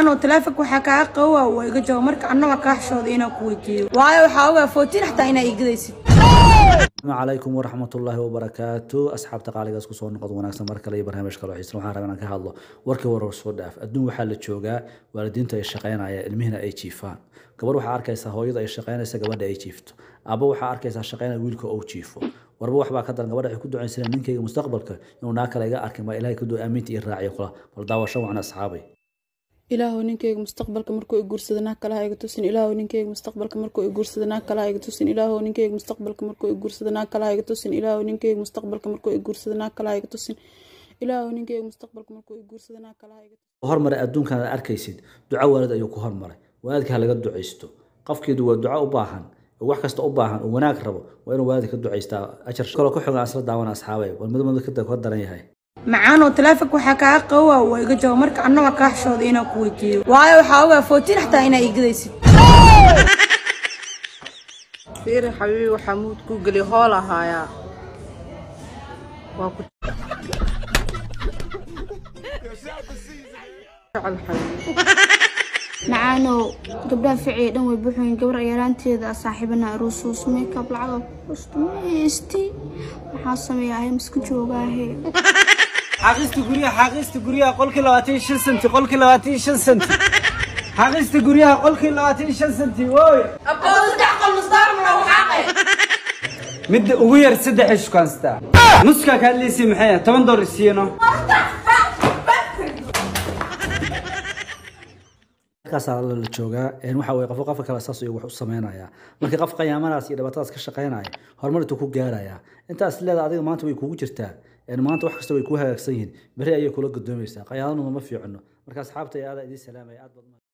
macaanoo taleefonka waxaa kaa qabowa waa iga jabo marka annaba kaa xishooda inaan ku weydiiyo waayo waxaa ogaa footiin xataa inaa igadaysid asalaamu calaykum waraxmatullaahi wabarakaatu asxaabta qaaligaas kusoo noqod wanaagsan mar kale iyo barnaamij kale oo xiisan waxaan rabaa inaan ka hadlo warkii warar soo dhaaf adduun waxaa la joogaa waalidiintu ay shaqaynaya ilmihina ay jiifaan gabar waxaa arkaysaa hooyada ay shaqaynaysa gabadha ay jiifto aba waxaa arkaysaa shaqaynaya wiilka ou jiifo warba waxbaa ka daran gabadha waxay ku ducaysanaya ninkayga mustaqbalka inuu naa kale iga arkin baa ilahay ka duwa aaminta iyo raaciyo kula bal daawasho wacna asxaabay ilaahow ninkeyga mustaqbalka markuu i guursado naag kalaha iga tusin ilaahow ninkeyga mustaqbalka markuu i guursado naag kalaha iga tusin ilaahow ninkeyga mustaqbalka markuu i guursado naag kalaha iga tusin ilaahow ninkeyga mustaqbalka markuu i guursado naag kalaha iga tusin ilaahow ninkeyga mustaqbalka markuu i guursado naag kalaha iga tusin hormaray adduunkan aad arkaysid duco waalid ayuu ku hormaray waalidka ha laga ducaysto qofkeedu waa duco u baahan oo wax kasta u baahan oo wanaag rabo waa inuu waalidka ka ducaystaa ajar kaloo ku xogan asla daawana asxaabay war mid mid ka daran yahay macaanoo taleefonka waxaa kaa qabowa waa iga jabo marka annaba kaa xishooda inaan ku weydiiyo waayo waxaa ogaa footiin xataa inaa igadaysid fiiri xabiibi waxaa muud ku geli hool ahaayaa waa ku jecel xabiibi macaanow gabdhaha ficiya dhan way buuxoyin gabar yaraanteeda saaxiibana rusuus makeup lacag maysti maxaa sameeyaa ahay masku joogaahe xaaqista guryaha xaaqista guryaha qolkii labaatan iyo shan senti qolkii labaatan iyo shan senti xaaqista guryaha qolkii labaatan iyo shan senti wooy midda ugu yar saddex ay shukaansataa nuskaa ka hadlaysay maxay ah toban doollar siiyano markaasaa la joogaa waxa weye qofo qofka kale saas ayuu wax u sameynaya markii qof qayaamanaas iyo dhibaatadaas ka shaqaynaya horumar intuu ku gaaraya intaas leeda adiga maanta way kugu jirtaa maanta wax kasta way kuu hagaagsan yihiin beri ayay kula gudoomaysaa qayaanaduna ma fiicno marka asxaabta aada idiin salaamaya aad baad